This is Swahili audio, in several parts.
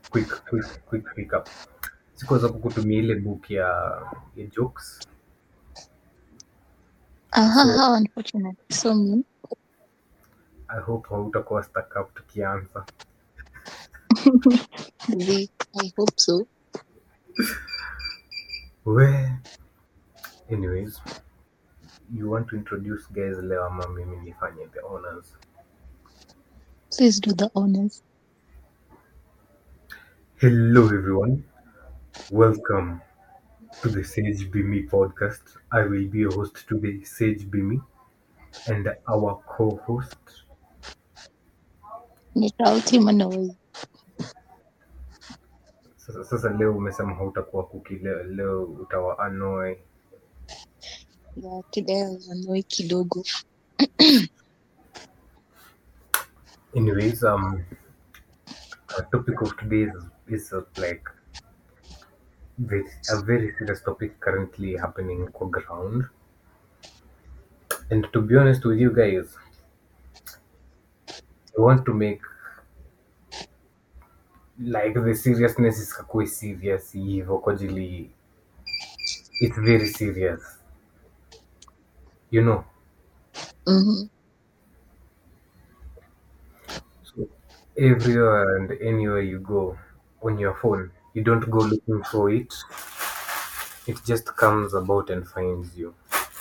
quick quick quick recap sikuweza kukutumia ile book ya, ya jokes Aha, so how unfortunate. So me. i hope hautakuwa stuck up tukianza The, I hope so. we anyways you want to introduce guys leo ama mimi nifanye the honors Please do the honors. hello everyone welcome to the sage bimi podcast i will be your host today sage bimi and our co-host Nitauti Manoi. sasa, sasa leo umesema hautakuwa kuki leo, leo utawa annoy Yeah, today I was annoyed kidogo. anyways um our topic of today is, is uh, like very, a very serious topic currently happening on ground and to be honest with you guys i want to make like the seriousness is kakue serious hivyo kwa ajili it's very serious you know Mm-hmm. so everywhere and anywhere you go on your phone you don't go looking for it it just comes about and finds you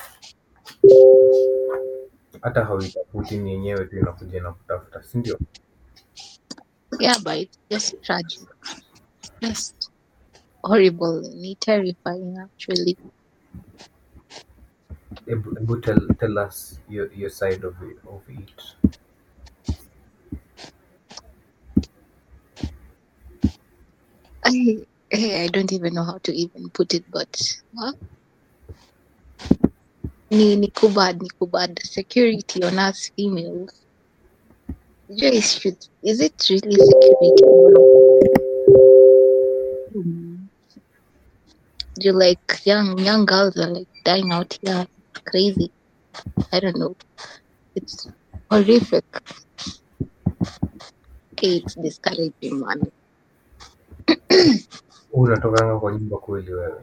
hata hauitafuti ni yenyewe tu inakuja na kutafuta sindio Yeah, but it's just tragic. Just horrible and terrifying actually. Ebu, ebu tell, tell us your, your side of it, of it. I eh, I don't even know how to even put it, but well, ni ni kubad ni kubad security on us females. Just should is it really security? Hmm. You like young young girls are like dying out here. It's crazy. I don't know. It's horrific. Okay, it's discouraging, man. unatokanga kwa nyumba kweli wewe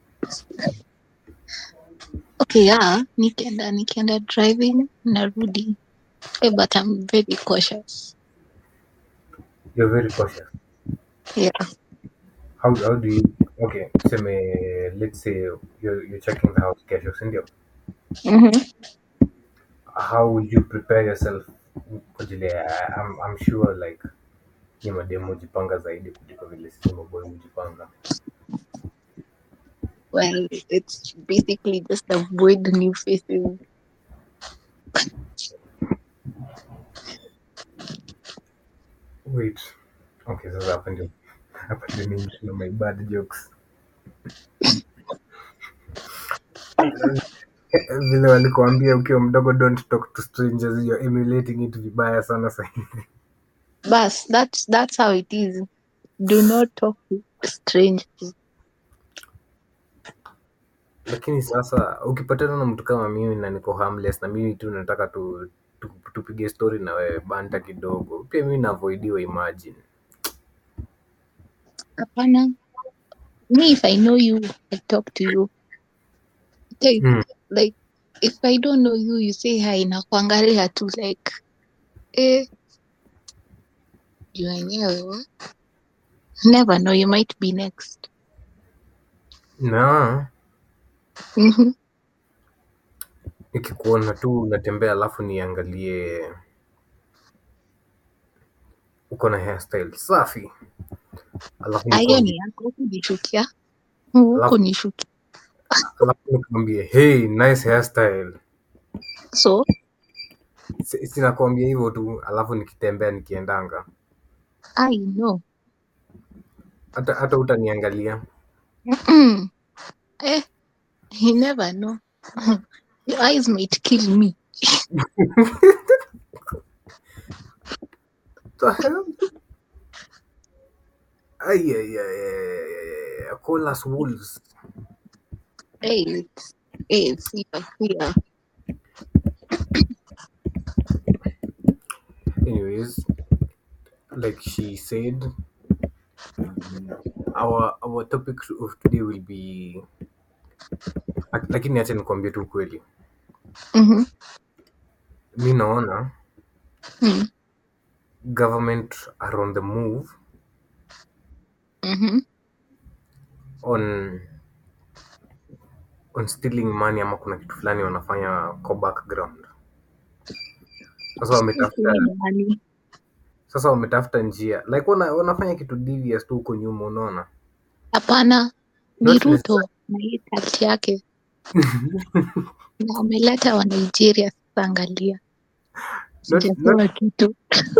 Okay, yeah, nikienda nikienda driving narudi. Eh, but I'm very cautious. you're very cautious Yeah. how, how do you okay seme let's say you're, you're checking the house kesho sindio Mm-hmm. how would you prepare yourself kwa ajili ya- I'm, I'm sure like ni mademu hujipanga zaidi kuliko vile sisi maboy hujipanga Well, it's basically just avoid new faces. wait okay sasa hapa ndio hapa ndio mimi na my bad jokes vile walikuambia ukiwa mdogo don't talk to strangers you're emulating it vibaya sana sahizi But that's that's how it is. Do not talk to strangers. lakini sasa ukipatana na mtu kama mimi na niko harmless na mimi tu nataka tu, tu, tupige story na wewe banta kidogo pia mimi naavoidiwa imagine Hapana. Me, if I know you, I talk to you. Like, mm. like if I don't know you, you say hi na kuangalia tu like eh, you wenyewe. Never know, you might be next. na Mm-hmm. nikikuona tu unatembea alafu niangalie uko na hairstyle safi alafu Hiyo nikwambie ni yako kunishukia. Huku alafu, nishukia. alafu nikwambie hey nice hairstyle So, Si- sinakwambia hivyo tu alafu nikitembea nikiendanga I know. hata hata utaniangalia Mm-mm. Eh, you never know. Your eyes might kill me. The hell? Ay, ay, ay, ay, ay, ay. Call us wolves. Hey, it's, hey, fear, fear. Anyways, like she said, our our topic of today will be Lak- lakini acha nikwambie tu ukweli Mhm. mi naona Mm. government are on the move Mhm. on on stealing money ama kuna kitu fulani wanafanya kwa background sasa wametafuta Nani? sasa wametafuta njia like wana, wanafanya kitu devious tu huko nyuma unaona Hapana, ni Not Ruto na hii kati yake na ameleta wa Nigeria. Sasa angalia, not, sijapewa not, kitu.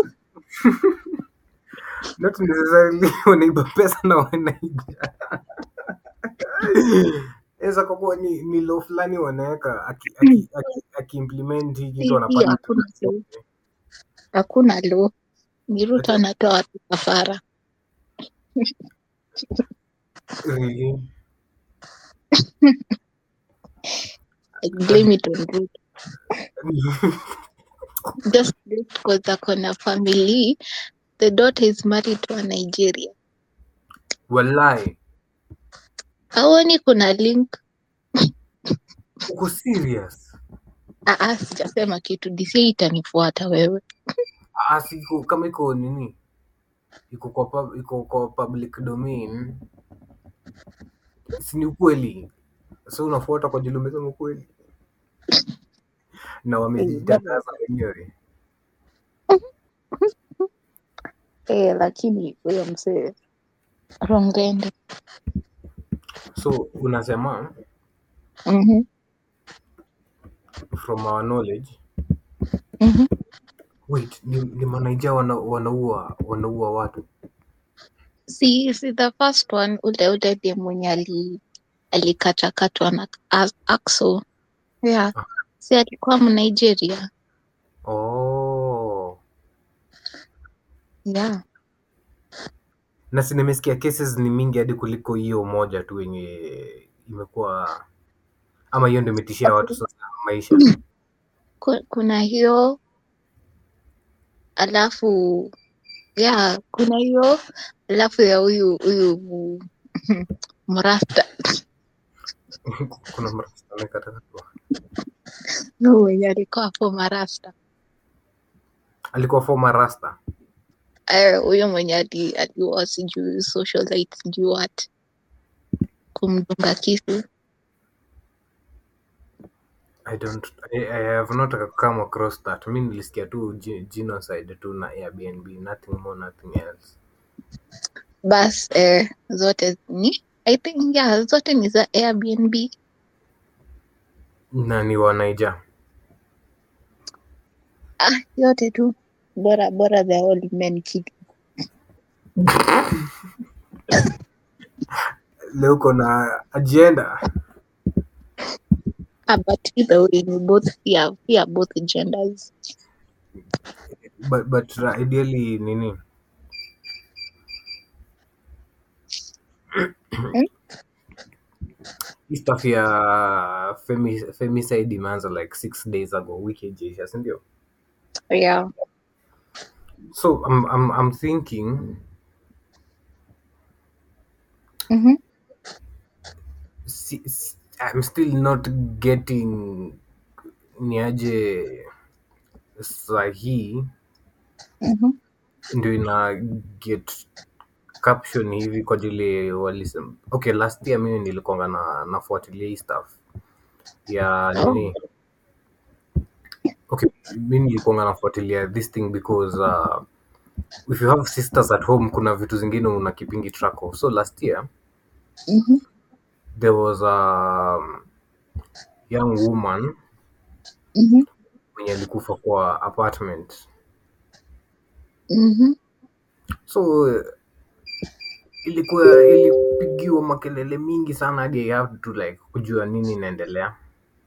not necessarily wanaiba pesa na wanaija eza kwa kuwa ni, ni law fulani wanaweka akiimplement aki, aki, aki hii kitu Hii wanapata hakuna law, hakuna law. Ni Ruto anatoa watu kafara. really? I blame it on Ruto. Just because ako na family, the daughter is married to a Nigeria. Walai, Haoni kuna link? uko serious? Ah, ah, sijasema kitu. DCI itanifuata wewe. Ah, si iko kama iko nini, iko kwa pub, iko kwa public domain, si ni ukweli? So unafuata kwa jili umesema ukweli, na wamejitangaza wenyewe. Eh, lakini huyo mzee wrong So unasema Mhm. from our knowledge, Mhm. wait, ni, ni manaija wana, wanaua wanaua watu Si, si the first one ule ule ndiye mwenye ali alikatwakatwa na a- Axel. Yeah. Ah. Si alikuwa Mnigeria. oh. Yeah. na si nimesikia cases ni mingi hadi kuliko hiyo moja tu yenye imekuwa ama hiyo ndio imetishia watu sasa maisha Ku- Kuna hiyo alafu yeah, kuna hiyo alafu ya huyu huyu mrasta kuna marafiki amekatakatwa huyu mwenye alikuwa hapo marasta alikuwa former rasta Eh, huyo mwenye ali- aliwa sijui socialite sijui what kumdunga kisu I don't I, I have not come across that mi nilisikia tu ge- genocide tu na airbnb nothing more nothing else bas eh, zote ni I think yeah, zote ni za Airbnb na ni wanaija ah, yote tu bora bora the old men kid leo uko na agenda ah, but either way ni both fear, fear both genders but, but uh, ideally nini hii stuff ya femi- femicide imeanza like six days ago wiki ijaisha sindio yeah so I'm, I'm, I'm thinking mhm si, si, I'm still not getting niaje sahii mhm ndio ina get caption hivi kwa ajili walisema okay last year mimi nilikonga na nafuatilia hii stuff ya nini okay mi nilikonga nafuatilia this thing because uh, if you have sisters at home kuna vitu zingine una kipingi track of so last year mhm there was a young woman mhm mwenye alikufa kwa apartment mhm so ilikuwa ilipigiwa makelele mingi sana hadi I have to like kujua nini inaendelea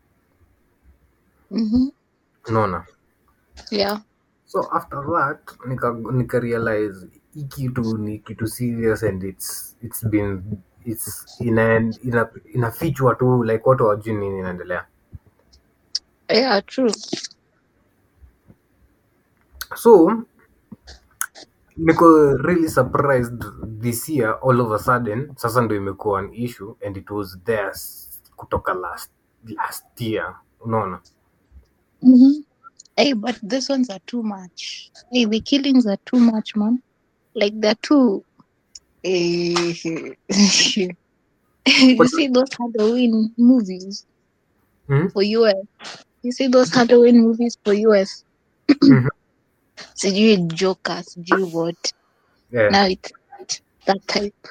mhm unaona yeah so after that nika, nika realize hii kitu ni kitu serious and it's it's been it's ina, ina, inafichwa tu like watu wajui nini inaendelea yeah true so niko really surprised this year all of a sudden sasa ndo imekuwa an issue and it was there s- kutoka last last year unaona Mm-hmm. Hey, but these ones are too much. Hey, the killings are too much, man. Like they're too. Eh, you But- see those Halloween movies Hmm? for US. You see those Halloween movies for US. Mhm. Sijui Joker, sijui what. yeah. Now it's that type.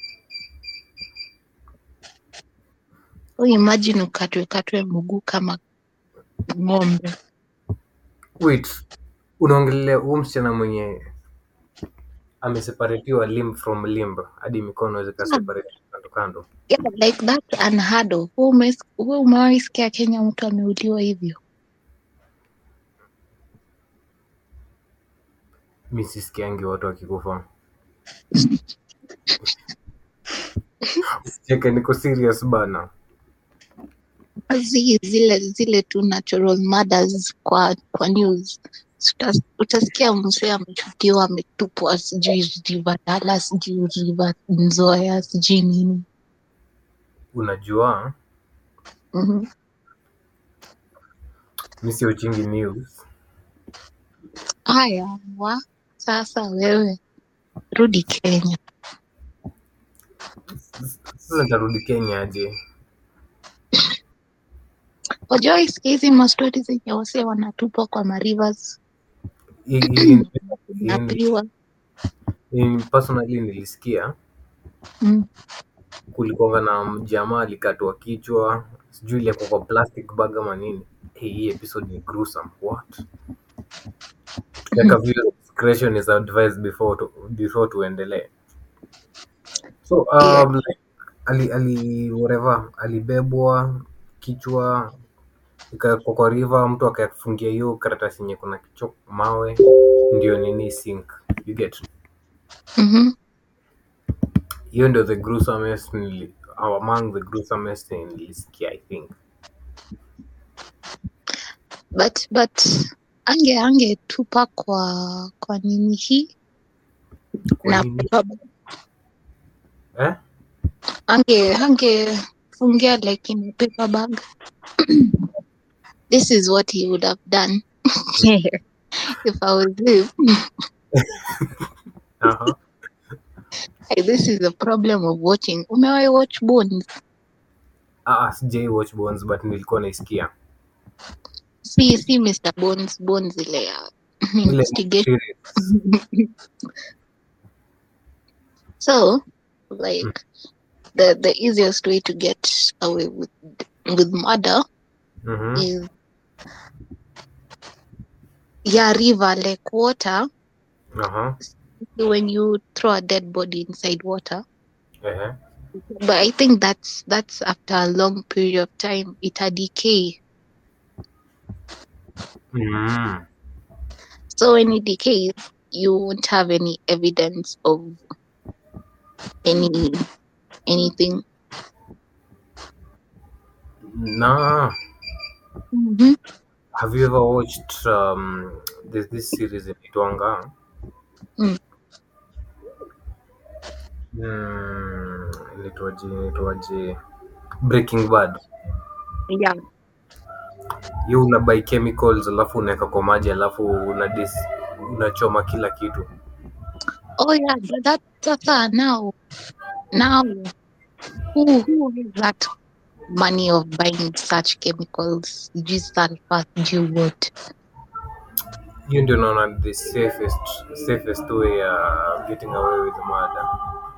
Oh, imagine ukatwe katwe mguu kama ng'ombe. wait unaongelea huu msichana mwenye ameseparatiwa limb from limb hadi mikono zikaseparate kando kando Yeah, like that's unheard of. Wewe umes- wewe umewahi sikia Kenya mtu ameuliwa hivyo? mi sisikiangi watu wakikufa cheke niko serious bana Zi, zile zile tu natural murders kwa kwa news Utas- utasikia mzee ameshutiwa ametupwa sijui river Dala sijui river Nzoia sijui nini unajua Mhm. mi sio chingi news haya wa sasa wewe rudi Kenya sasa nitarudi kenya aje wajua isikia hizi mastori zenye wase wanatupwa kwa marivers Hii- hii- hii- napriwa hii personally nilisikia mm. kulikuwa na jamaa alikatwa kichwa sijui ilikuwa kwa plastic bag ama nini hey, hii episode ni gruesome what like viewer discretion is advised before to, before tuendelee so um, like, ali, ali whatever alibebwa kichwa ikawekwa kwa river mtu akafungia hiyo karatasi yenye kuna kichwa mawe ndio nini sink you get mm-hmm. hiyo ndio the gruesomest nili, or among the gruesomest nilisikia i think but but ange angetupa kwa kwa nini hii Kwa na nini? eh? ange angefungia like in a paper bag this is what he would have done if I was him uh-huh. Hey, this is the problem of watching umewahi watch Bones ah, sijai watch bones but nilikuwa naisikia si si Mr Bones Bones ile ya ile investigation series. so like the the easiest way to get away with with murder Mhm. is yeah river like water Aha. when you throw a dead body inside water Ehe. but i think that's that's after a long period of time it a decay Mm. so when it decays you won't have any evidence of any anything na mm-hmm. have you ever watched um, there's this series inaitwanga Mm. Mm, inaitwaje inaitwaje breaking bad yeah hiyo una buy chemicals alafu unaweka kwa maji alafu una dis, unachoma kila kitu oh yeah but that sasa now now who who has that money of buying such chemicals just sulfur do what hiyo ndio naona the safest safest way ya getting away with murder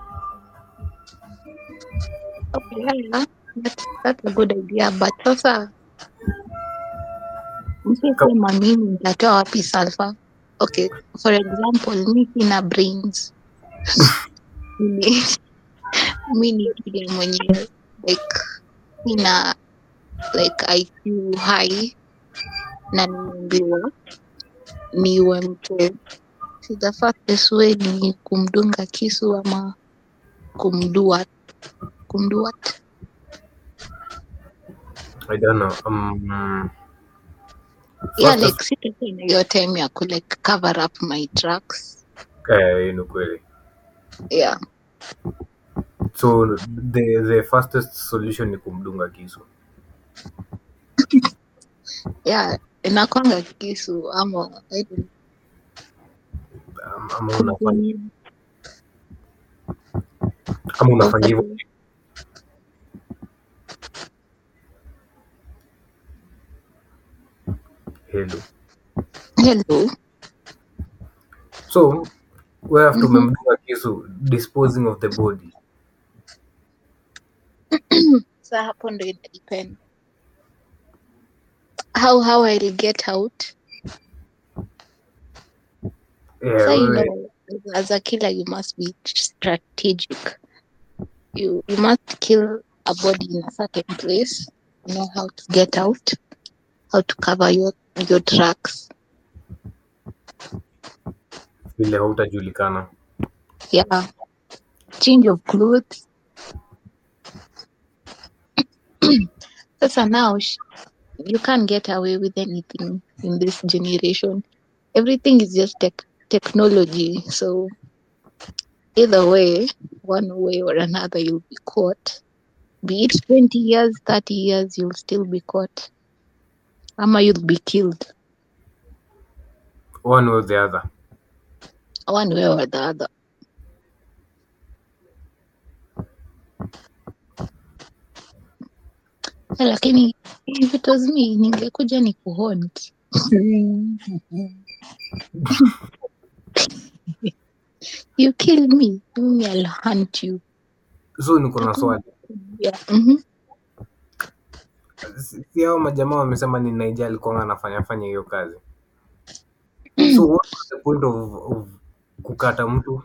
okay yeah, yeah. That's, that's a good idea but sasa msisema mimi nitatoa wapi sulfur okay for example mi sina brains mi mi ni kile mwenye like sina like IQ high na nimeambiwa niwe mtu si the fastest way ni kumdunga kisu ama kumdua kumdua i don't know um, yeah fastest- like sitakuwa na hiyo time ya ku like cover up my tracks Eh, hiyo ni kweli. yeah So the the fastest solution ni kumdunga kisu. yeah inakwanga kisu ama I don't Am- Ama unafanya know. ama unafanya hivyo hello. hello So we have to Mhm. memdunga kisu disposing of the body. sa hapo ndo ina depend how how I'll get out Yeah, so you wewe- know as a killer you must be strategic you you must kill a body in a certain place you know how to get out how to cover your your tracks vile hautajulikana. yeah change of clothes sasa now sh- you can't get away with anything in this generation everything is just tech technology so either way one way or another you'll be caught be it 20 years 30 years you'll still be caught ama you'll be killed One way or the other. one way or the other Eh, lakini if it was me ningekuja ni kuhont you kill me me I'll hunt you So niko na swali. yeah. mm-hmm. Si si hao majamaa wamesema ni Naija alikuwa anafanya fanya hiyo kazi. So what was the point of, of kukata mtu?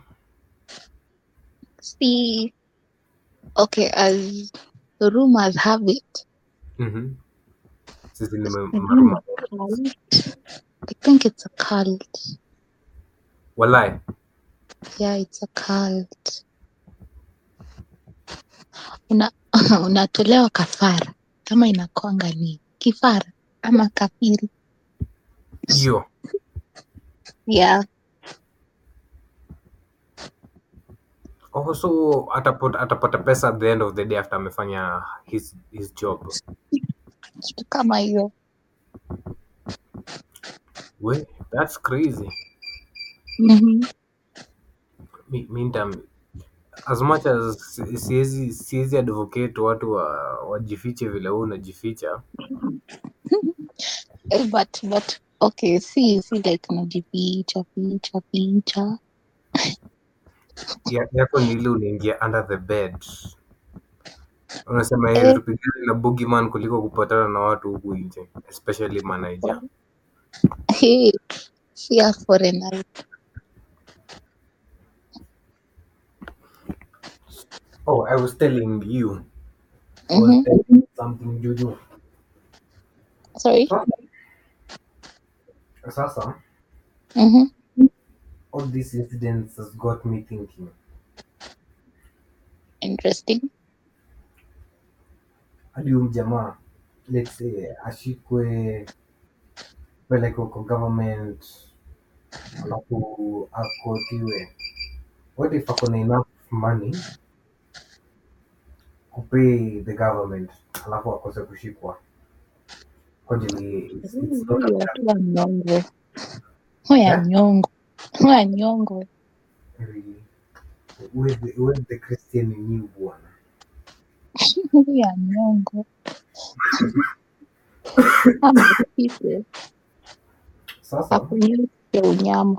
see okay as the rumors have it Mhm. Sisi ni I maruma. think it's a cult Walai. yeah it's a cult una unatolewa kafara kama inakwanga ni kifara ama kafiri Hiyo. yeah Oh, so atapata, atapata pesa at the end of the day after amefanya his, his job. kitu kama hiyo We, that's crazy. mm-hmm. Mi, mi nita, as much as si- siwezi siwezi advocate watu wa, wajifiche vile wewe unajificha. Eh, but but okay see see like unajificha ficha ficha Ya- Yako ni ile unaingia under the bed. Unasema Eh. heri tupigane na boogeyman kuliko kupatana na watu huku nje, especially manager. hey fear foreigners Oh, I was telling you. I was mm-hmm. telling you something Juju. sorry Sasa, mm-hmm. all these incidents has got me thinking. interesting hadi huyu mjamaa let's say ashikwe peleke kwa government alafu akotiwe what if ako na enough money kupay the government alafu akose kushikwa kwa ajili it's, it's not a Huyo tu wa nyongo huya Eh? nyongo huya nyongo very where's the, where's the Christian in you bwana huya nyongo amepite sasa akunyeshe unyama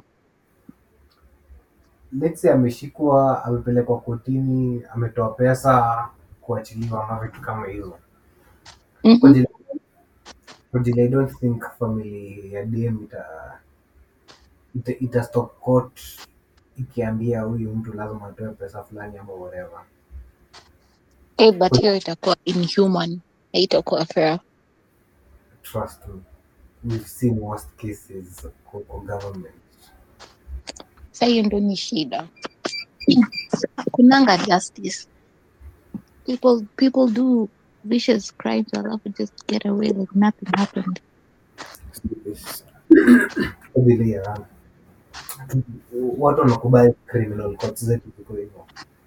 let's say ameshikwa amepelekwa kotini ametoa pesa kuachiliwa ama vitu kama hizo Mhm. Kwa ajili- kwa ajili I don't think family ya DM ita ita, ita stop court ikiambia huyu mtu lazima atoe pesa fulani ama whatever. Eh, but hiyo itakuwa inhuman haitakuwa fair Trust me. We've seen worst cases kwa, kwa government. sa hiyo ndo ni shida kunanga justice people people do vicious crimes alafu just get away like nothing happened Kwa ajili ya watu wanakubali criminal courts zetu ziko hivyo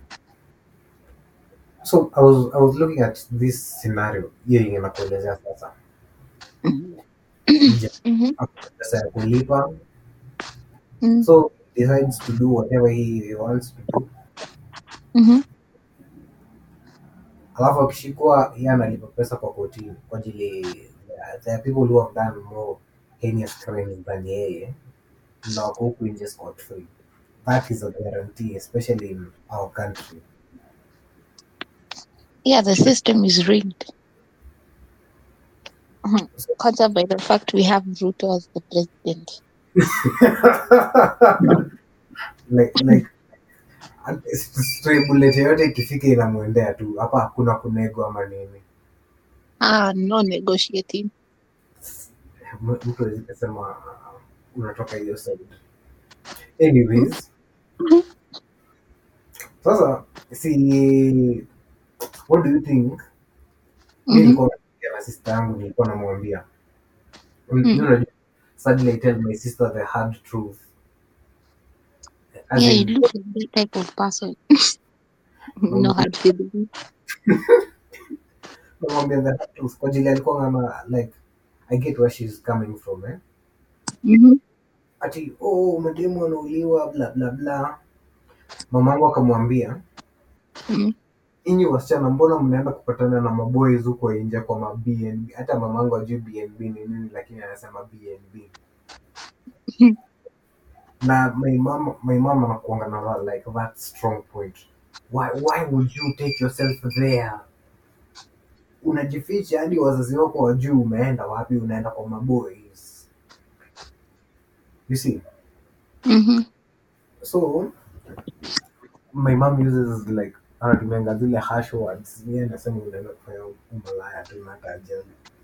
so I was, I was looking at this scenario hiyo yenye nakuelezea sasa Mhm. Mja Mhm. ako na pesa ya kulipa Mhm. so he decides to do whatever he, he wants to do Mhm. alafu akishikwa yeye analipa pesa kwa kotini kwa ajili there are people who have done more heinous crimes than yeye na wako huku nje scot free that is a guarantee especially in our country Yeah, the system is rigged. Mhm. Kwanza by the fact we have Ruto as the president. like like and stray bullet yoyote ikifika inamwendea tu hapa hakuna kunego ama nini Ah, no negotiating. M- mtu awezi kusema uh, unatoka hiyo side anyways Mhm. sasa si what do you think mi Mhm. nilikuwa naongea na sister yangu nilikuwa namwambia Mm, Mm. you know, suddenly I tell my sister the hard truth As Yeah, you in, look like that type of person. no hard feelings. namwambia the hard truth kwa ajili alikuwa ngama like I get where she's coming from eh? Mhm. ati oh mademu wanauliwa bla bla bla mamangu akamwambia Mhm. inyi wasichana mbona mnaenda kupatana na maboys huko nje kwa ma BNB hata mamangu ajui BNB ni nini lakini anasema BNB Mhm. na my mom my mom anakuanga na that, like that strong point why why would you take yourself there unajificha hadi wazazi wako wajui umeenda wapi unaenda kwa maboys you see Mhm. so my mom uses like anatumianga zile harsh words yeye anasema unaenda kufanya umalaya tu na tajali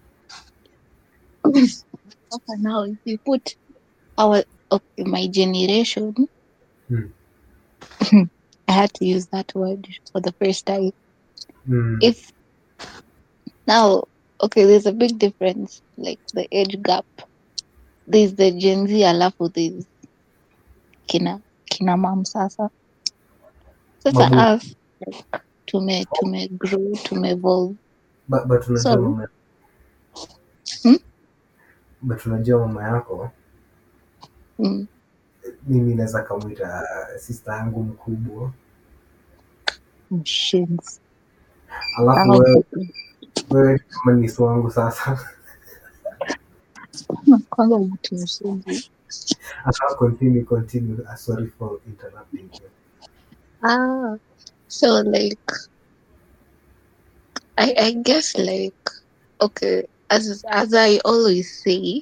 Okay, now if you put our okay, my generation, Hmm. I had to use that word for the first time. mm. If now, okay, there's a big difference, like the age gap. There's the Gen Z, alafu there's kina kina mam sasa. Sasa Mabu- us like tume tume grow tume evolve. but, but unajua So- mama Hmm? but unajua mama yako Mm. mimi naweza kamwita sister yangu mkubwa Shins. alafu wewe wewe kama nisu wangu sasa Kwanza mtu mzuri. I'll continue continue Uh, sorry for interrupting you Ah, so like, I I guess like, okay, as as I always say,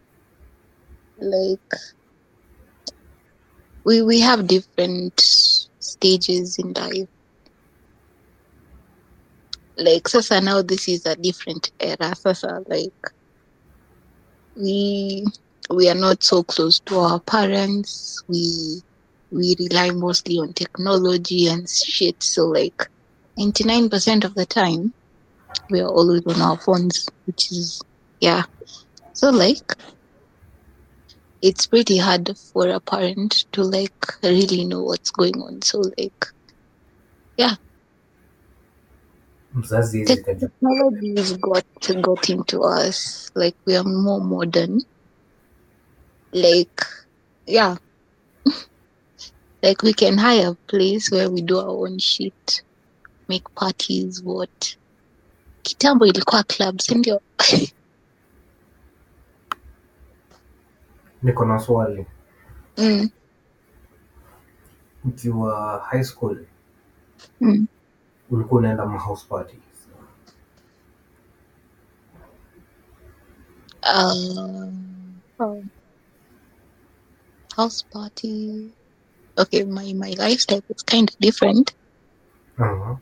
like, we we have different stages in life. Like, sasa now this is a different era. Sasa like, we we are not so close to our parents. We we rely mostly on technology and shit. So like, ninety nine percent of the time, we are always on our phones, which is yeah. So like, it's pretty hard for a parent to like really know what's going on. So like, mzazi hizi kajua technology has got got into us. Like we are more modern. Like, yeah. like we can hire a place where we do our own shit, make parties, what. Kitambo ilikuwa club, si ndio? niko na swali Mm, ukiwa high school mm. ulikuwa unaenda ma house parties Um, um, house party. Okay, my my lifestyle is kind of different. uh-huh.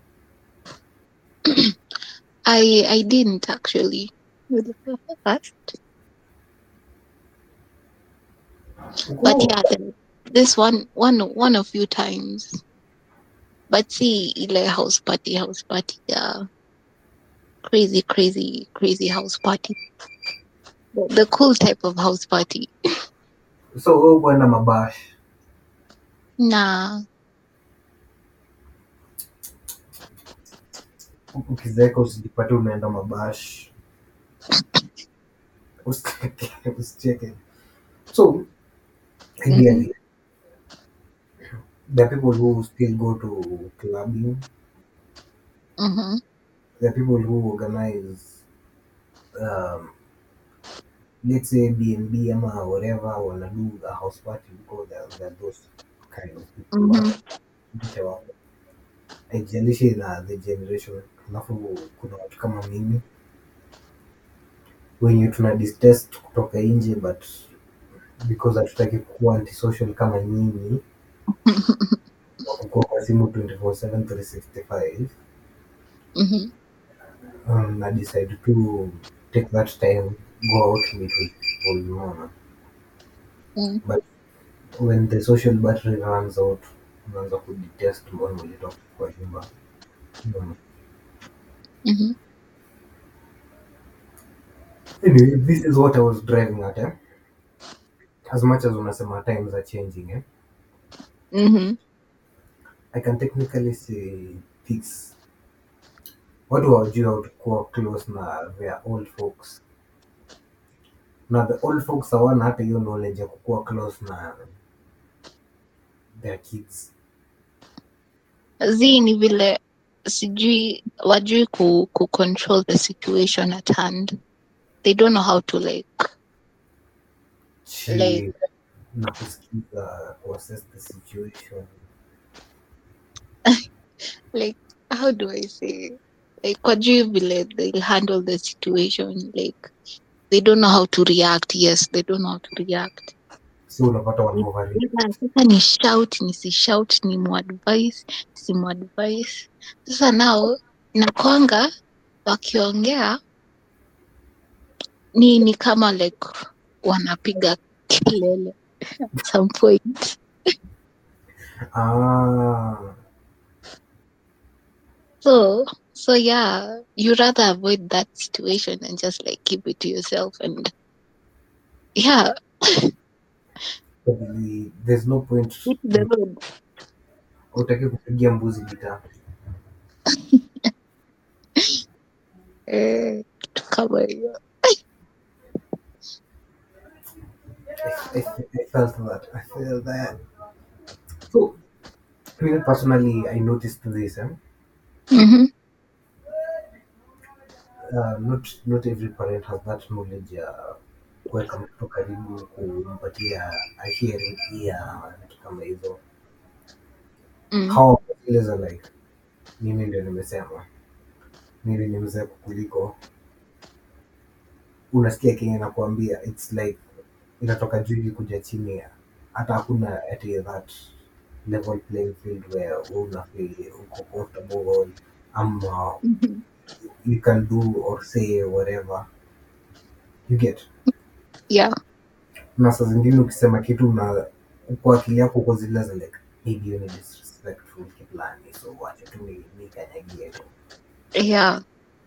I I didn't actually. But but yeah, the- this one one one a few times. But see, ile house party, house party, yeah, crazy, crazy, crazy house party. The, the cool type of house party. so wewe kwenda mabash na ukizeeka usijipate unaenda mabash usicheke usicheke so ideally there are people who still go to clubbing mhm, there are people who organize um, let's say bnb ama whatever wanna do a house party because there, there are those kind of people mhm, Mke wako haijalishi na the generation alafu kuna watu kama mimi wenye tuna distest kutoka nje but because hatutaki kuwa antisocial kama nyinyi kuwa kwa simu 24/7 365 mhm, um, na decide to take that time go out meet with people unaona mm, but when the social battery runs out unaanza kudetest mbona ulitoka kwa nyumba unaona mhm, Anyway, this is what I was driving at. Eh? As much as unasema times are changing, eh? mhm, I can technically say this. Watu hawajui how to kuwa close na their old folks. Na the old folks hawana hata hiyo knowledge ya kukuwa close na their kids. zi ni vile sijui wajui ku, ku control the situation at hand they don't know how to like Chi Like- na kusikiza kuassess the situation. like how do I say like wajui vile they'll handle the situation like they don't know how to react yes they don't know how to react So unapata wana overreact. Ila sasa ni shout nisi shout ni muadvise si muadvise sasa nao nakwanga wakiongea ni ni kama like wanapiga kelele at some point Ah, so so yeah you rather avoid that situation and just like keep it to yourself and yeah but the- there's no point hit the road utaki kupigia mbuzi gitaa. eh, kitu kama hiyo I, I, I felt that. I felt that. So, me personally, I noticed this. Eh? Mhm, Uh, not not every parent has that knowledge ya kuweka mtoto karibu, kumpatia a hearing ear, vitu kama hizo. mm, How zile za like, mimi ndio nimesema, mimi ni mzee kukuliko. Unasikia kenye nakuambia, it's like inatoka juu hivi kuja chini, hata hakuna ati that level playing field where una feel uko comfortable ama mhm. you can do or say whatever you get yeah na saa zingine ukisema kitu na kwa akili yako uko zile za like maybe hiyo ni disrespectful kiplani so wacha tu ni- nikanyagie tu yeah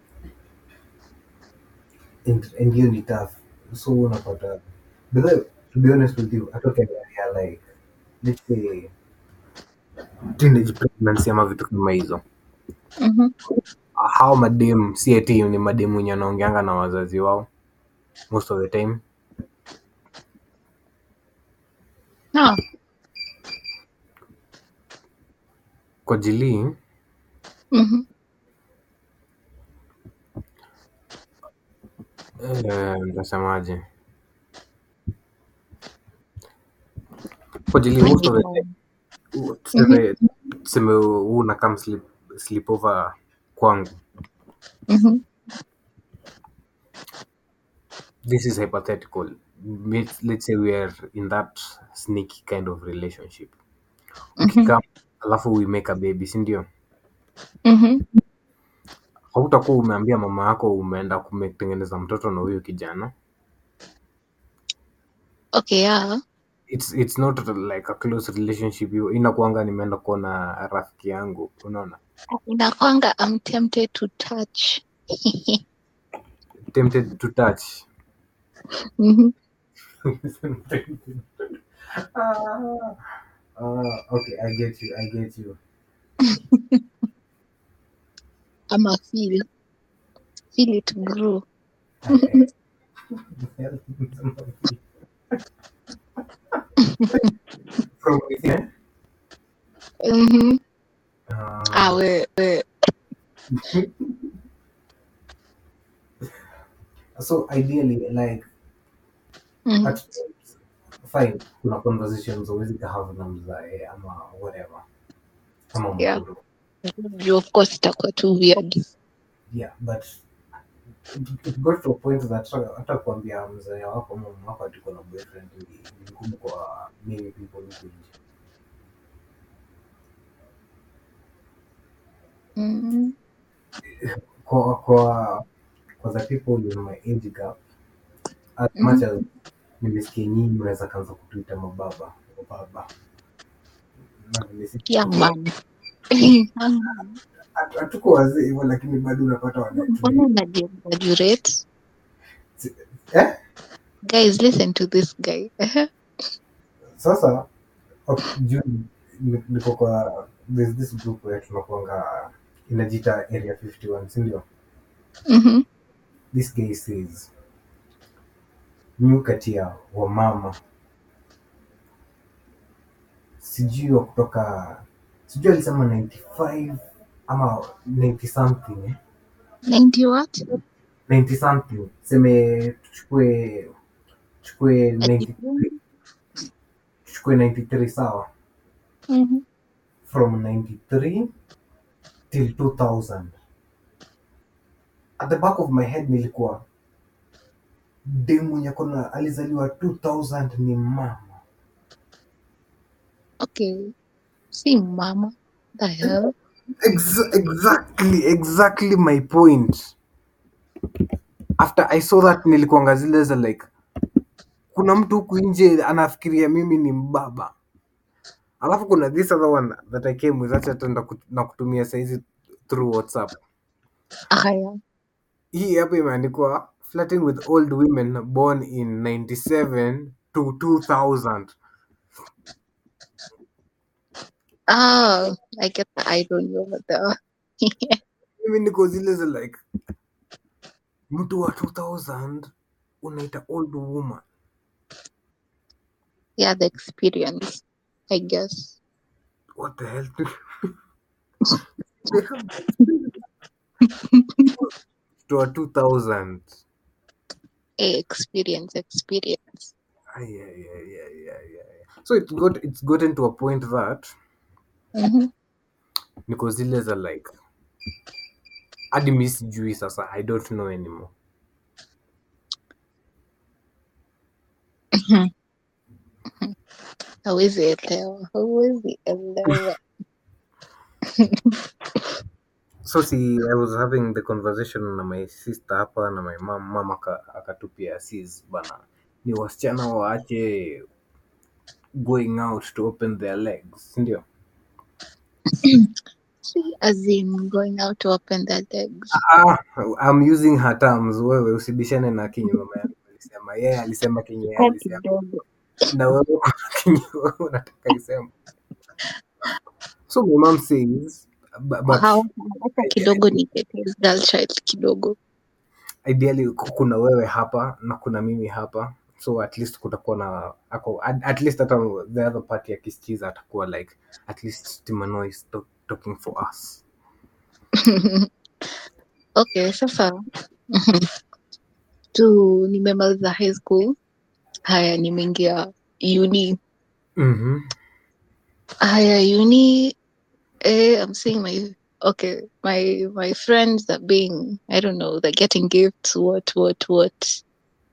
and and hiyo ni tough so unapata but then, to be honest with you hata ukiangalia like let's say teenage pregnancy ama vitu kama hizo mhm. hao madem si eti ni madem wenye wanaongeanga na wazazi wao most of the time no kwa jilii mhm, eh, nitasemaje kwa jilii most of the time u- tuseme tuseme huu unakam sleep, sleep over kwangu mhm, this is hypothetical let's, let's say we are in that sneaky kind of relationship mhm, ukikam alafu we make a baby si ndio mhm. hautakuwa umeambia mama yako umeenda kumetengeneza mtoto na huyo kijana okay yeah it's, it's not like a close relationship hiyo inakuanga nimeenda kuona rafiki yangu unaona inakwanga I'm tempted to touch tempted to touch Mhm. Ah. Uh, okay, I get you. I get you. ama feel feel it grow I, From within. Mhm. Uh, ah we we so ideally, like Mhm. at fine, kuna conversations huwezi have na mzae ama whatever. Ama Yeah. mkuru. Juu of course itakuwa too weird Yeah, but it, it got to a point that hata- hata kuambia mzae wako ama mama wako ati uko na boyfriend ni ni ngumu kwa many people huku nje. Mhm. Kwa kwa kwa the people in my age gap as Mhm. much as nimesikia nyinyi mnaweza kaanza kutuita mababa mababa na nimesikia young man Young man. Hatu- hatuko wazee hivyo lakini bado unapata mbona wanatulia unajiexaggerate eh? guys listen to this guy sasa okay, juu ni- niko kwa there's this group where tunakuanga inajiita area 51 si ndio Mhm. this guy says nyu kati ya wamama sijui wa kutoka sijui alisema 95 ama 90 something eh? 90 what 90 something seme tuchukue tuchukue 90 tuchukue 93 sawa Mhm. from 93 till 2000 at the back of my head nilikuwa dem mwenye kona alizaliwa 2000 ni mama okay si mama the hell Ex- exactly exactly my point after i saw that nilikuanga zile za like kuna mtu huku nje anafikiria mimi ni mbaba alafu kuna this other one that i came with acha tenda na kutumia saizi through whatsapp haya hii hapa imeandikwa flirting with old women born in 97 to 2000 ah i get the irony over there mimi niko zile za like mtu wa 2000 unaita old woman yeah the experience i guess what the hell to a 2000 a experience experience Ay, ay, ay, ay, ay, ay. so it got it's gotten to a point that Mhm. niko zile za like hadi mi sijui sasa i don't know anymore Mhm. hawezi elewa hawezi elewa so see i was having the conversation na my sister hapa na my mom mama aka- akatupia sis bana ni wasichana waache going out to open their legs ndio See, as in going out to open their legs ah, i'm using her terms wewe usibishane na kinyi mama yangu alisema yeye alisema kinyi yeye Kwa alisema kidogo na wewe kuna kinyi wewe unataka isema so my mom says bu- but Hawa- hata kidogo ni Tete's girl child kidogo ideally ku- kuna wewe hapa na kuna mimi hapa so at least kutakuwa na ako at, at least hata the other party akisikiza atakuwa like at least timano is talk, talking for us okay sasa tu nimemaliza high school haya nimeingia uni mm-hmm. haya uni eh, i'm seeing my okay my my friends are being i don't know they're getting gifts what what what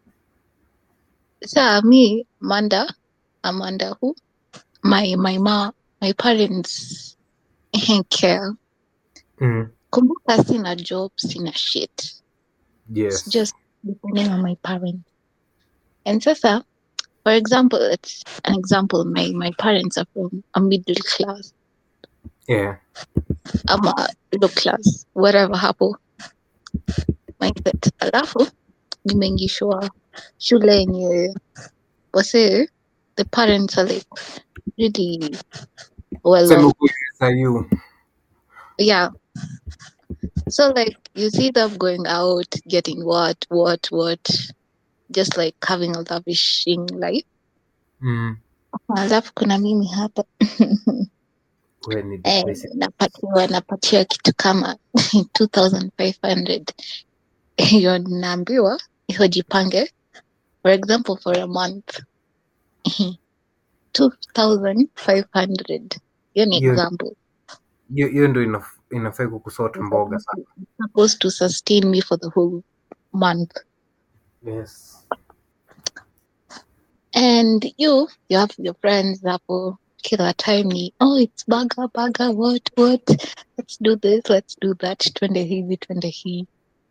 so me amanda amanda who my my ma my parents care mm kumbuka sina job sina shit it's yes just depending on my parents and sasa for example it's an example my my parents are from a middle class yeah ama low class whatever hapo mindset alafu nimeingishwa shule yenye wase the parents are like really well Sema off. ukweli SIU. Yeah. So like you see them going out, getting what, what, what, just like having a lavishing life. Mm. Alafu kuna mimi hapa Wewe ni eh, depressing. napatiwa napatiwa kitu kama 2500 hiyo naambiwa hiyo jipange for example for a month 2500 hiyo ni Hiyo example hiyo hiyo ndio inaf- inafai kukusota mboga sana. supposed to sustain me for the whole month Yes. and you you have your friends hapo kila time ni oh it's burger burger what what let's do this let's do that twende hivi twende hii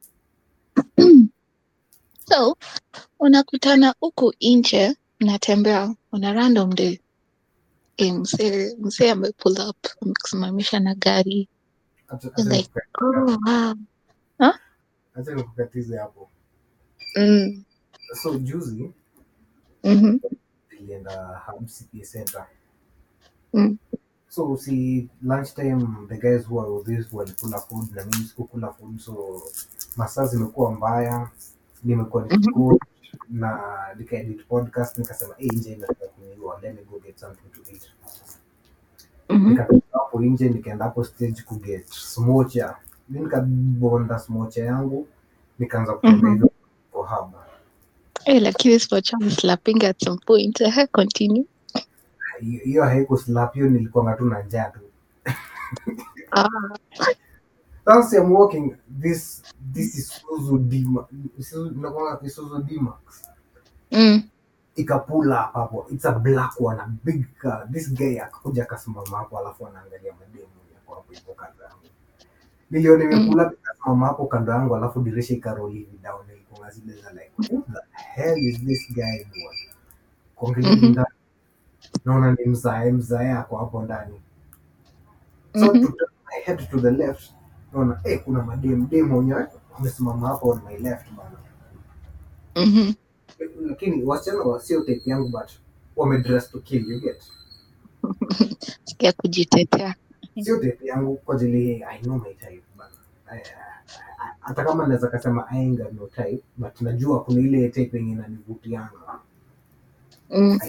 so unakutana huku nje mnatembea una random day eh, msee msee ame pull up amekusimamisha na gari Acha You're acha like nikukatize oh wow huh? acha nikukatize hapo. mm. So juzi mm-hmm. nilienda Hub City Center. mm. So see lunchtime the guys who are with this walikula food na mimi sikukula food so masaa zimekuwa mbaya nimekuwa mm-hmm. nikiko na nikaedit podcast nikasema hey, nje inataka kuniua let me go get something to eat mm-hmm. nikatoka hapo nje nikaenda hapo stage kuget smocha mi nikabonda smocha yangu nikaanza kutembea mm-hmm. hivyo kwa haba Hey, lakini spot was slapping at some point. Uh, continue. hiyo hiyo haikuslap hiyo nilikuwa tu na njaa tu Ah, Once I'm walking, this this is Isuzu D-Max. Isuzu, nakwanga Isuzu D-Max. mm, Ikapula hapo hapo. It's a black one, a big car. This guy akakuja akasimama hapo alafu anaangalia mademu yako hapo hivyo kando yangu. Niliona mm, imekula ikasimama hapo kando yangu alafu dirisha ikaroli hivi down ilikuwa zile za like what the hell is this guy doing? Kuangalia hivi mhm, ndani naona ni mzae mzae ako hapo ndani. So mhm, to turn my head to the left naona eh, kuna mademu demu wenyewe wamesimama hapo on my left bana. mhm, lakini wasichana wa sio type yangu but wamedress to kill you get sikia kujitetea. sio type yangu kwa ajili i know my type bana I- I- hata kama naweza kasema I ain't got no type but najua kuna ile type yenye inanivutianga Mm,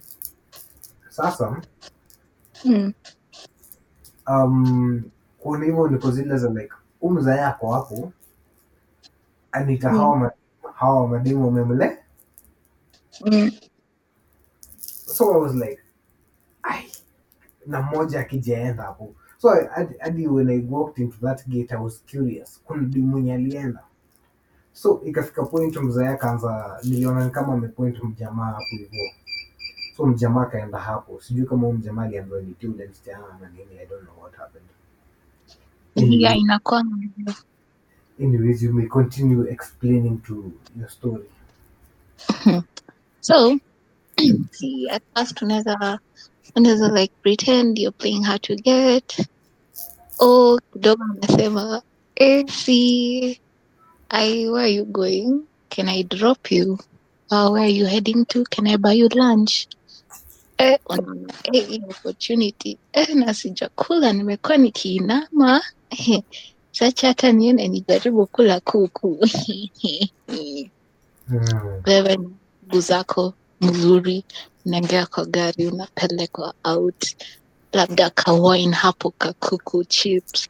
sasa mm, um, kuna hivyo niko zile za like umza yako hapo anita mm, hawa ma- hawa mademu wamemle mm, so i was like ai na mmoja akijaenda hapo so I- hadi hadi when i walked into that gate i was curious kuna demu mwenye alienda so ikafika point mzee akaanza niliona ni kama amepoint mjamaa hapo hivyo so mjamaa akaenda hapo sijui kama huyu mjamaa aliambiwa ni yule msichana na nini i don't know what happened yeah, anyway, inakuwa anyways you may continue explaining to your story so see, at first unaweza unaweza like pretend you're playing hard to get oh kidogo anasema eh, see, I, where are you going can I drop you uh, where are you heading to can I buy you lunch eh, unaona eh, hii opportunity eh, na sijakula nimekuwa nikiinama eh, sacha hata niende nijaribu kula kuku hmm. wewe ni mguu zako mzuri unaingia kwa gari unapelekwa out labda kawine hapo kakuku chips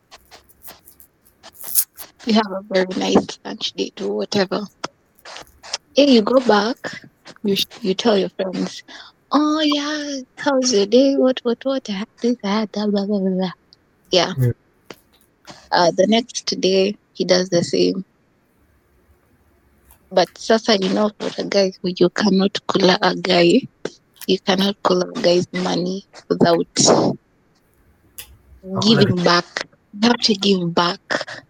you have a very nice lunch date or whatever hey you go back you, sh- you tell your friends oh yeah how's your day what what what I had this I had that blah blah blah, blah. yeah Hmm. uh, the next day he does the same but sasa you know for a guy who you cannot kula a guy you cannot kula a guy's money without hakuna giving kitu back you have to give back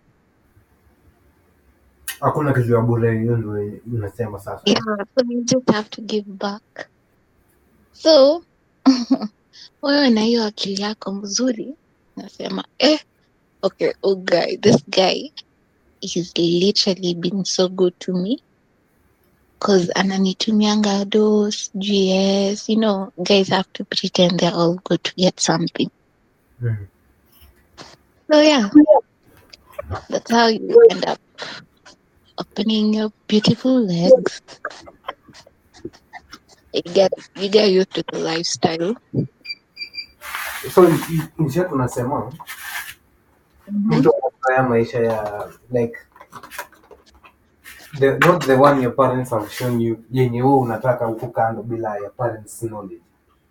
hakuna kitu ya bure hiyo ndio unasema sasa yeah so you just have to give back so wewe na hiyo akili yako mzuri nasema eh okay oh guy this guy he's literally been so good to me cause ananitumianga dos gs you know guys have to pretend they're all good to get something Mm. so yeah that's how you end up opening your beautiful legs you get you get used to the lifestyle so in- in short unasema mtu anafurahia maisha ya like the, not the one your parents have shown you yenye wewe unataka huku kando bila your parents knowledge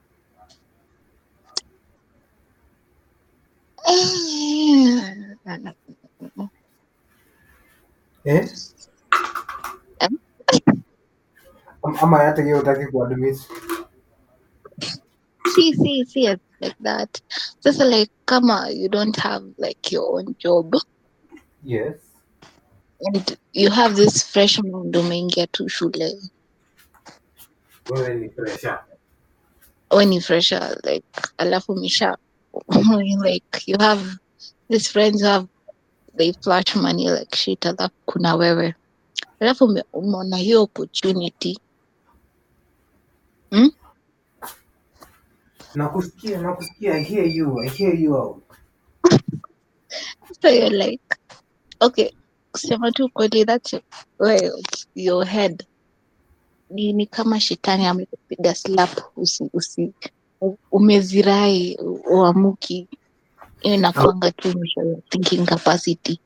eh? Em? Am- ama hata hiyo utaki kuadmit see see see it like that just like kama you don't have like your own job yes and you have this fresh mind umeingia tu shule wewe ni pressure when you fresher like alafu misha like you have these friends who have they flash money like shit alafu kuna wewe alafu ume- umeona hiyo opportunity nakusikia nakusikia i hear you i hear you out so you're like okay kusema tu kweli that's your, well, your head ni, ni kama shetani amekupiga slap usi, usi u- umezirai u- uamuki hiyo inakwanga tu mwisho ya thinking capacity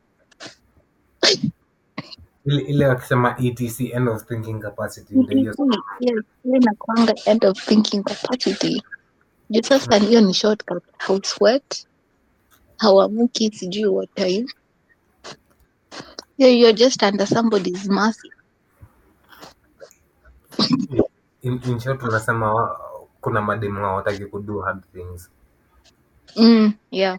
ile ile wakisema etc end of thinking capacity ndio hiyo Yes, hiyo inakwanga end of thinking capacity juu sasa hiyo ni shortcut hausweat hauamuki sijui what time yeah, you're just under somebody's mercy in, in short unasema wa- kuna mademu hawataki kudo hard things mm, yeah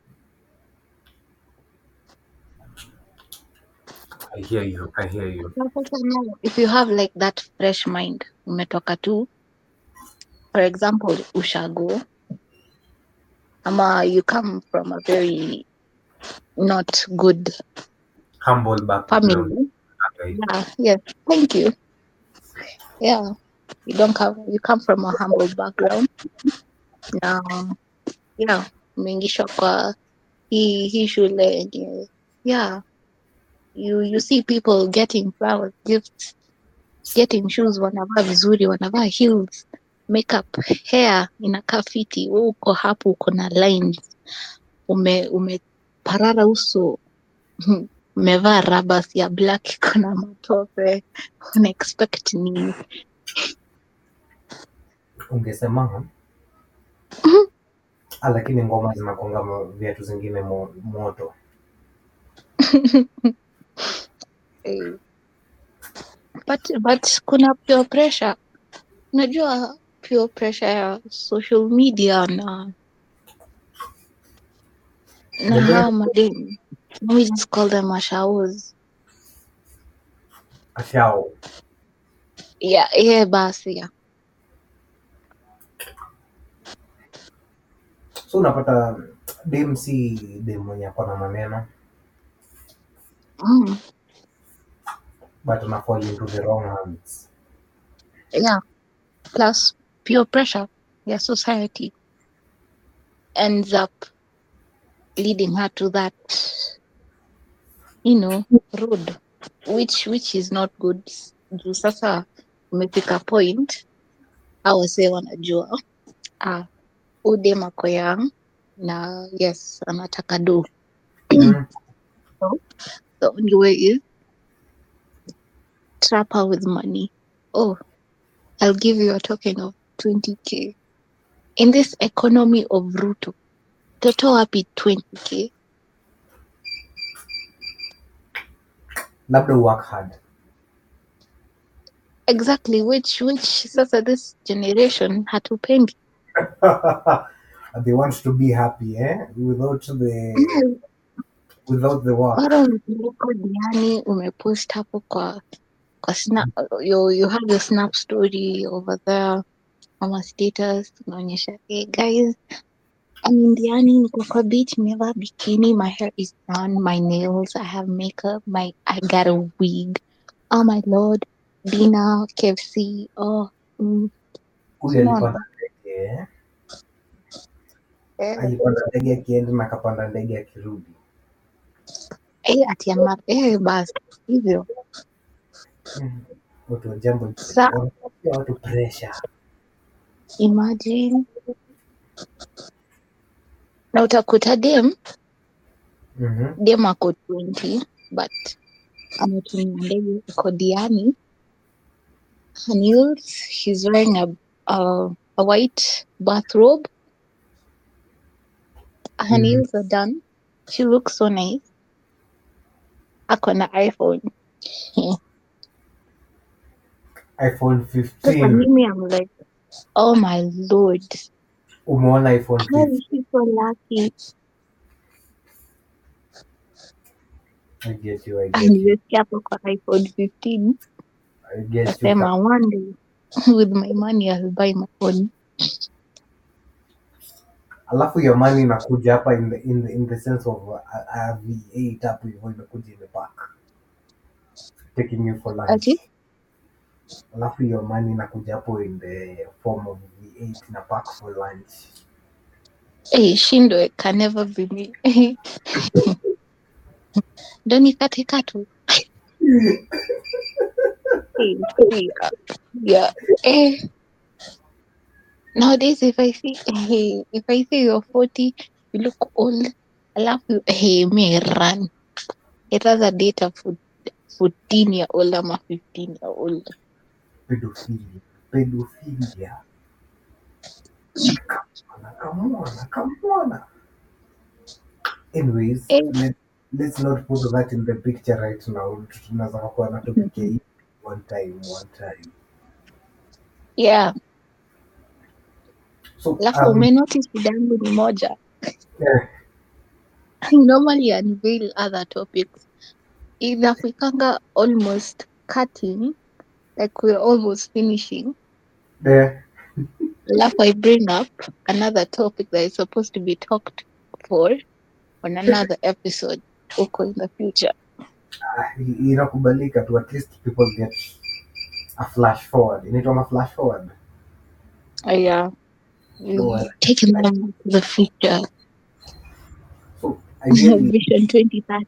i hear you i hear you Na sasa now, if you have like that fresh mind umetoka tu for example ushago ama you come from a very not good humble background family yeah yes thank you yeah you don't come you come from a humble background na yeah umeingishwa kwa hii hii shule yenye yeah you you see people getting flowers gifts getting shoes wanavaa vizuri wanavaa heels makeup hair inakaa fiti wewe uko hapo uko na lines ume umeparara uso umevaa rabas ya black iko na matope una expect nini ungesema ah, lakini ngoma zinakonga mo- viatu zingine mo, moto Eh, but but kuna pure pressure unajua pure pressure ya social media na na Ndio. hawa mademu let me just call them mashaos ashao yeah, yeah basi yeah. so unapata dem si dem mwenye ako na maneno Mm, but ana fall into the wrong hands yeah plus pure pressure ya society ends up leading her to that you know road which which is not good juu sasa umefika point au wase wanajua ah, udem ako young na yes anataka do mm. the only way is trap her with money oh i'll give you a token of 20k in this economy of ruto toto wapi 20k labda work hard exactly which which sasa this generation hatupendi they want to be happy eh? without the without the work bado uko diani umepost hapo kwa kwa snap, you, you have your snap story over there ama status unaonyesha hey guys I'm in Diani niko kwa beach nimevaa bikini my hair is done my nails I have makeup my I got a wig oh my lord dinner KFC oh mm, huyu Unaona? alipanda ndege eh? eh, alipanda ndege akienda na akapanda ndege akirudi eh, ati ama eh, basi hivyo Mm. watu wa jambo Sa- wanapatia watu pressure imagine na utakuta dem Mhm. dem ako 20 but ametumia ndege iko diani her nails she's wearing a, a, a white bathrobe her Mhm. nails are done she looks so nice ako na iphone iphone so for 15 mimi i'm like oh my lord umeona iphone how 15 is she so lucky I get you, I get you, alivyosikia hapo kwa iphone 15 I get you. Nasema one day with my money I'll buy my own. alafu your money inakuja hapa in the, in the, in the sense of uh, a, a V8 hapo hivyo imekuja imepack taking you for lunch Ati? alafu your money inakuja hapo in the form of V8 na pack for lunch Hey, shindo can never be me. Ndo nikate katu. Hey, yeah. yeah. Eh. Nowadays if I see hey, if I see you're 40, you look old. Alafu hey, me run. It has a data for 14 year old ama 15 year old. pedophilia pedophilia kamona kamona kamona anyways Eh. let, let's not put that in the picture right now tunaweza kuwa na topic ya hii one time one time Yeah. so Alafu um, umenotice shida yangu ni moja. eh, I normally unveil other topics. Inafikanga almost cutting, like we're almost finishing. eh, Alafu I bring up another topic that is supposed to be talked for on another episode huko in the future. ah, i- inakubalika tu at least people get a flash forward inaitwa flash forward Oh, yeah. No, I- Taking them to the future. so ideally Vision 2030.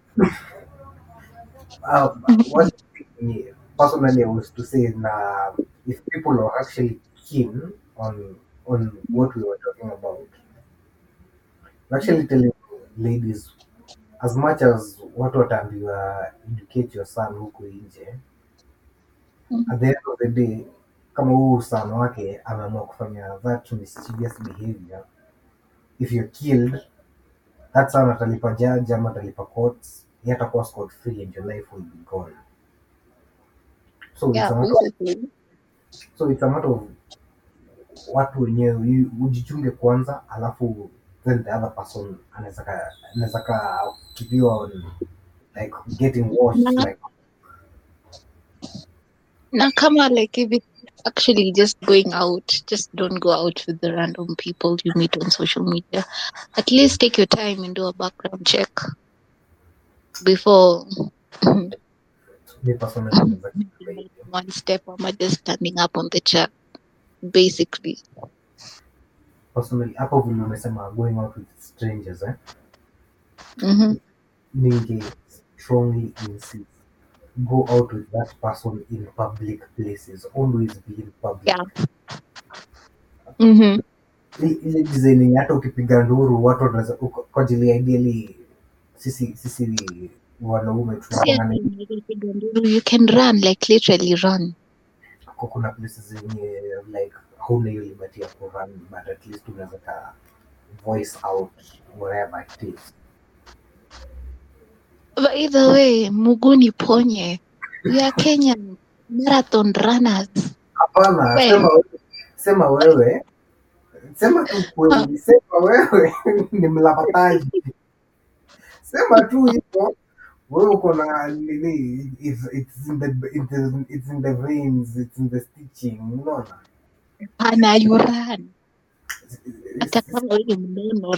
um, one thing personally I was to say na if people are actually keen on on what we were talking about, we're actually telling ladies as much as watu wataambiwa educate your son huku nje Mhm. at the end of the day kama huu son wake ameamua kufanya that mischievous behavior if you're killed that son atalipa judge ama atalipa courts yeye atakuwa scot free and your life will be gone so it's Yeah, a matter basically. so it's a matter of watu wenyewe you- ujichunge kwanza alafu then the other person anaweza ka- anaweza ka keep you on like getting washed Na- like Na kama like if it's actually just going out, just don't go out with the random people you meet on social media. At least take your time and do a background check before me personally naweza kusema hivyo. one step or just standing up on the chat. Basically. personally hapo vile umesema going out with strangers eh hmm ninge strongly insist go out with that person in public places always be in public Yeah. hmm I- ile design yenye hata ukipiga nduru watu wanaweza uko- kwa ajili ya ideally sisi sisi wanaume tunakwanga You can run, like literally run. Kwa kuna places zenye like hauna hiyo liberty ya kurun but at least unaweza ka voice out wherever it is But either way, Muguni Ponye, we are Kenyan marathon runners. hapana Well. sema wewe sema wewe sema tu kweli sema wewe ni mlapataji sema tu hivyo wewe uko na nini it's, it's in the it's, in- it's in the veins it's in the stitching unaona Pana you run. It's- Hata it's- kama wewe mnono.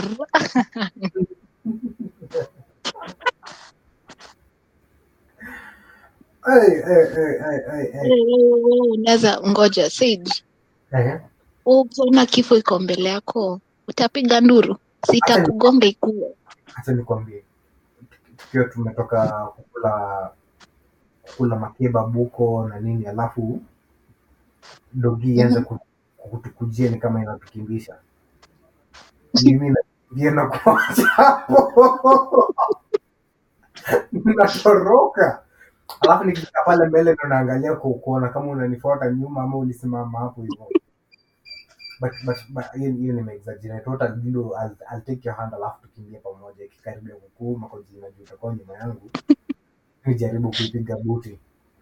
Hey, hey, hey, hey, hey, hey. unaweza ngoja Sage, Ehe. wewe ukiona kifo iko mbele yako utapiga nduru, sitakugonga ikuwe. Acha nikwambie, tukiwa tumetoka kukula kukula makeba buko na nini, alafu dogi ianze Mhm. ku- kutukujia ni kama inatukimbisha mimi nakimbia na kuacha hapo natoroka alafu nikifika pale mbele ndo naangalia ku- kuona kama unanifuata nyuma ama ulisimama hapo hivyo but but but hiyo hiyo nimeexaggerate what I'll do I'll, I'll take your hand alafu tukimbie pamoja ikikaribia kukuuma kwa jina juu utakuwa nyuma yangu nijaribu kuipiga buti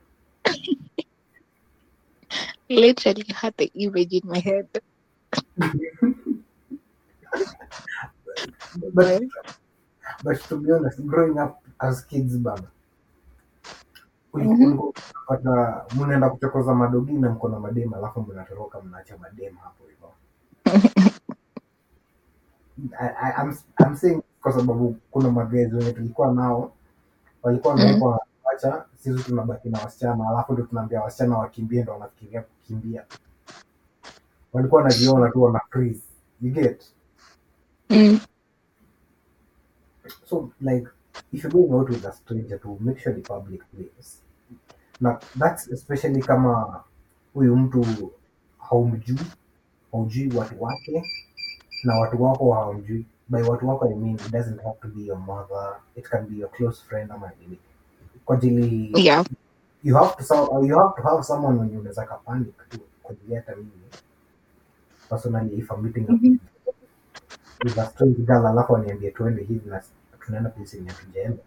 Literally had the image in my head. but but to be honest growing up as kids bana Mhm. ulikuwa unapata mnaenda kuchokoza madogi na mko na madem alafu mnatoroka mnaacha madem hapo hivyo I, I, I'm, I'm saying kwa sababu kuna magezi wenye tulikuwa nao walikuwa Mhm. wamewekwa wacha sisi tunabaki na wasichana alafu ndo tunaambia wasichana wakimbie ndo wanafikiria kukimbia walikuwa wanajiona tu wana freeze you get Mm. so like if you're going out with a stranger to make sure the public place na that's especially kama huyu mtu haumjui haujui watu wake na watu wako hawamjui by watu wako I mean it doesn't have to be your mother it can be your close friend ama nini kwa ajili Yeah. you have to so- you have to have someone wenye unaweza kapanic tu kwa ajili hata mimi personally if I'm meeting up Mhm. with a strange girl alafu aniambie tuende hivi na tunaenda place yenye hatujaenda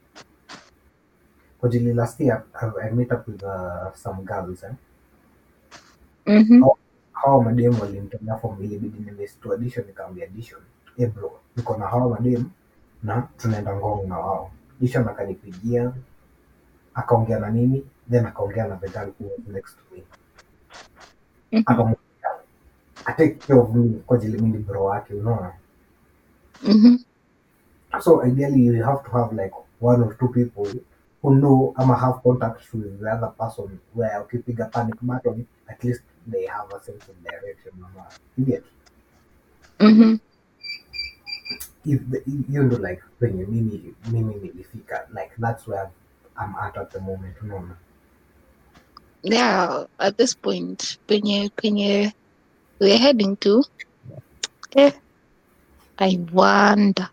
kwa ajili last year I, I met up with uh, some girls eh? Mhm. hawa madem walimtolea form ilibidi nimesitu addition nikaambia addition eh bro niko na hawa madem na tunaenda ngong na wao addition akanipigia akaongea na mimi then akaongea na the girl who was next to me Mhm. akamwambia atake care of me kwa ajili mimi ni bro wake unaona Mhm. so ideally you have to have like one or two people who know ama have contact with the other person where ukipiga panic button at least they have a sense of direction ama you get Mhm. if the, hiyo ndo like penye mimi mimi nilifika like that's where I'm at at the moment unaona Yeah, at this point, penye penye we're heading to, eh, I wonder.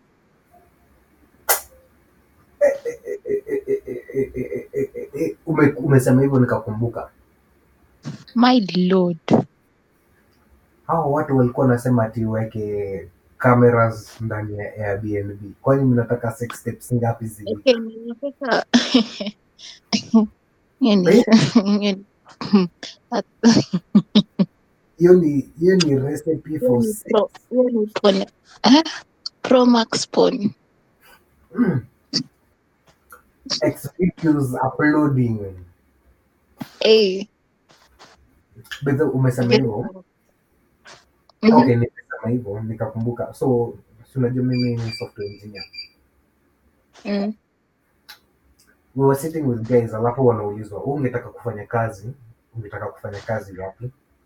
Eh, eh, eh, eh, eh, eh, eh, eh, eh, eh, ume, umesema hivyo nikakumbuka My lord. hawa watu walikuwa wanasema ati uweke cameras ndani ya Airbnb kwani mnataka sex steps ngapi zi Okay, ninataka hiyo ni Eh? hiyo ni- That- hiyo ni hiyo ni recipe hiyo for ni sex pro hiyo ni porn. Eh? Pro Max porn. mm. Ex videos uploading Eh, Bedhe, umesema get- hivyo Mhm. okay nimesema hivyo nikakumbuka so si unajua mimi ni software engineer Mm. we were sitting with guys alafu wanaulizwa "Wewe ungetaka kufanya kazi ungetaka kufanya kazi wapi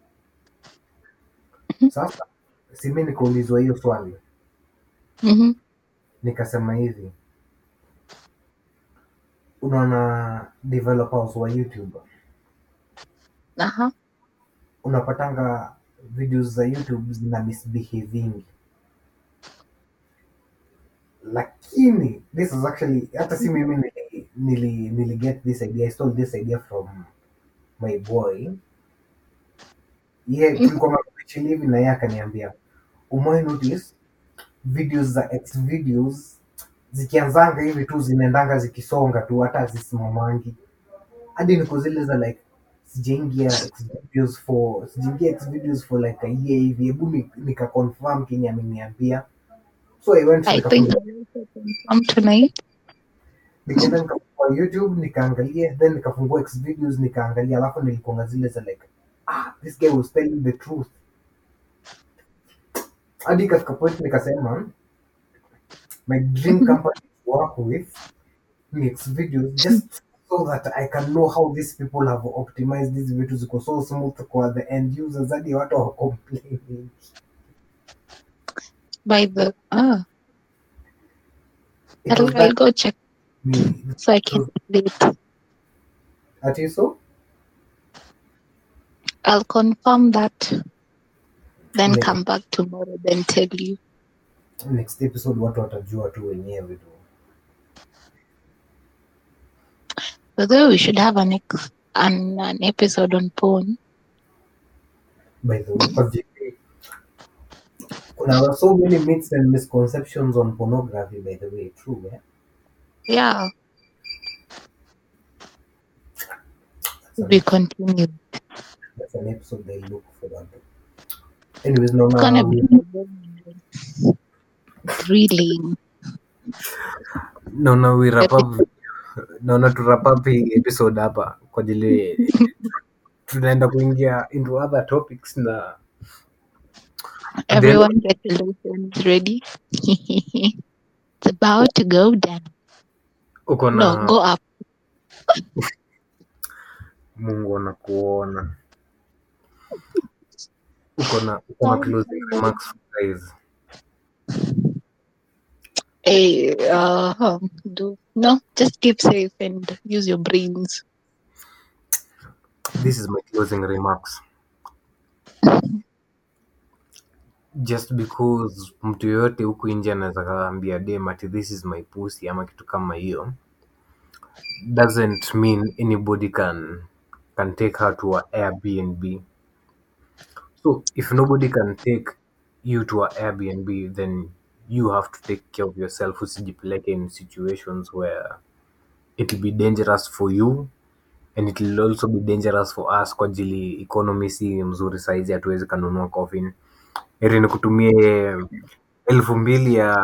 sasa si mi nikaulizwa hiyo swali Mhm. nikasema hivi unaona developers wa youtube Aha. unapatanga videos za youtube zina misbehavingi lakini this is actually hata si mimi nili, nili, nili get this idea i stole this idea from my boy ye tulikuwa chini hivi na yeye akaniambia umewai notice videos za ex videos zikianzanga hivi tu zinaendanga zikisonga tu hata hazisimamangi hadi niko zile za like sijaingia ex videos for sijaingia ex videos for like a year hivi hebu ni- nika confirm kenye ameniambia so i went I think nikafungua I also confirm tonight. nikaenda nikafungua youtube nikaangalia then nikafungua ex videos nikaangalia alafu nilikuanga zile za like ah this guy was telling the truth hadi ikafika point nikasema my dream company to work with ni ex videos just so that I can know how these people have optimized these vitu ziko so smooth kwa the end users hadi watu wa complain. By the ah, It I'll, was I'll that go check me. so I can relate. Ati so? I'll confirm that, then Ne- come back tomorrow, then tell you. next episode watu watajua tu wenyewe tu. Although we should have an ex- an, an episode on porn. by the way kwa JK, kuna so many myths and misconceptions on pornography by the way true eh? Yeah, that's, we an, continue. that's an episode they look forward to anyways It's naona gonna be we- thrilling. naona we wrap up naona tu wrap up hii episode hapa kwa ajili tunaenda kuingia into other topics na at the end of Everyone get your lotions ready. it's about to go down. uko No, na go up. mungu anakuona uko na uko na closing remarks guys Hey, uh, um, do no, just keep safe and use your brains. this is my closing remarks just because mtu yoyote huku nje anaweza kaambia dem ati this is my pussy ama kitu kama hiyo doesn't mean anybody can can take her to a airbnb so if nobody can take you to a airbnb then you have to take care of yourself usijipeleke in situations where it will be dangerous for you and it will also be dangerous for us kwa ajili economy si mzuri saizi hatuwezi kanunua coffin heri ni kutumie elfu mbili ya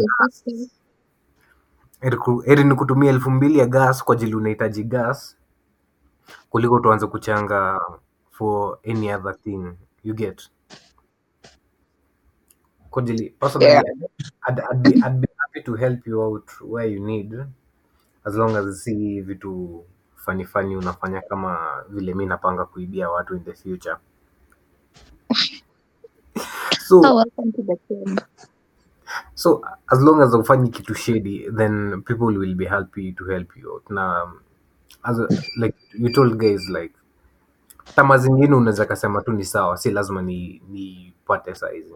heri ku- heri ni kutumia elfu mbili ya gas kwa ajili unahitaji gas kuliko tuanze kuchanga for any other thing you get kwa ajili personally Yeah. I'd, I'd, be, I'd be happy to help you out where you need as long as si vitu fani fani unafanya kama vile mi napanga kuibia watu in the future so Oh, welcome to the club. so as long as ufanyi kitu shady then people will be happy to help you out na um, as a, like you told guys like tama zingine unaweza kasema tu ni sawa si lazima ni nipate saizi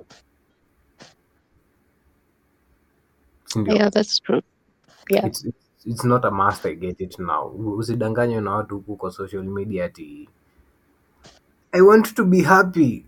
sindio Yeah, that's true. Yeah. it's, it's, it's not a must I get it now usidanganywe na watu huku kwa social media ati i want to be happy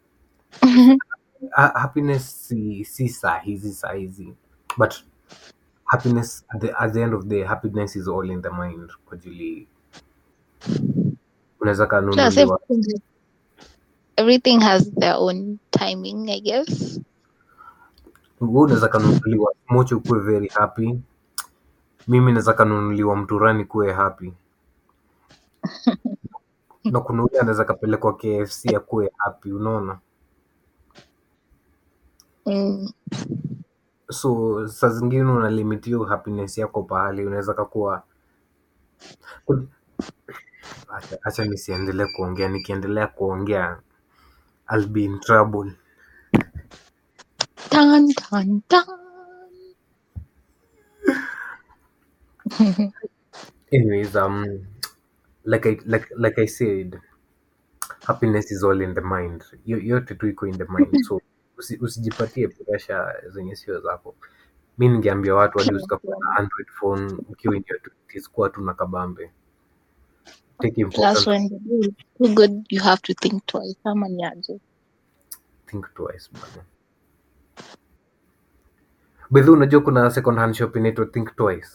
ha happiness si, si saa hizi saa hizi but happiness at the, at the end of the day happiness is all in the mind kwa ajili unaweza Plus, kanunuliwa everything, everything has their own timing, I guess. wewe unaweza kanunuliwa mocho kuwe very happy mimi naweza kanunuliwa mturani kuwe happy na kuna ule anaweza kapelekwa kfc akuwe happy unaona Mm. so saa zingine unalimitiwa happiness yako pahali unaweza kakuwa acha, acha nisiendelee kuongea nikiendelea kuongea I'll be in trouble Dun, dun, dun. anyways um like I, like like I said happiness is all in the mind Yo- yote tu iko in the mind so usi, usijipatie pressure zenye sio zako mi ningeambia watu hadi usikakuwa na android phone ukiwa in your 20s kuwa tu na kabambe take Plus, important when the deal is too good, you have to think twice. Ama ni aje? think twice bana bedhi unajua kuna second hand shop inaitwa think twice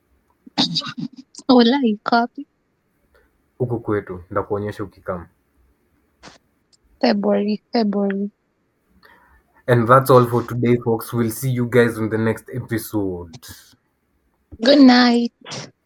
Walai, copy. huku kwetu ndakuonyesha ukikama February, February. and that's all for today folks we'll see you guys in the next episode Good night.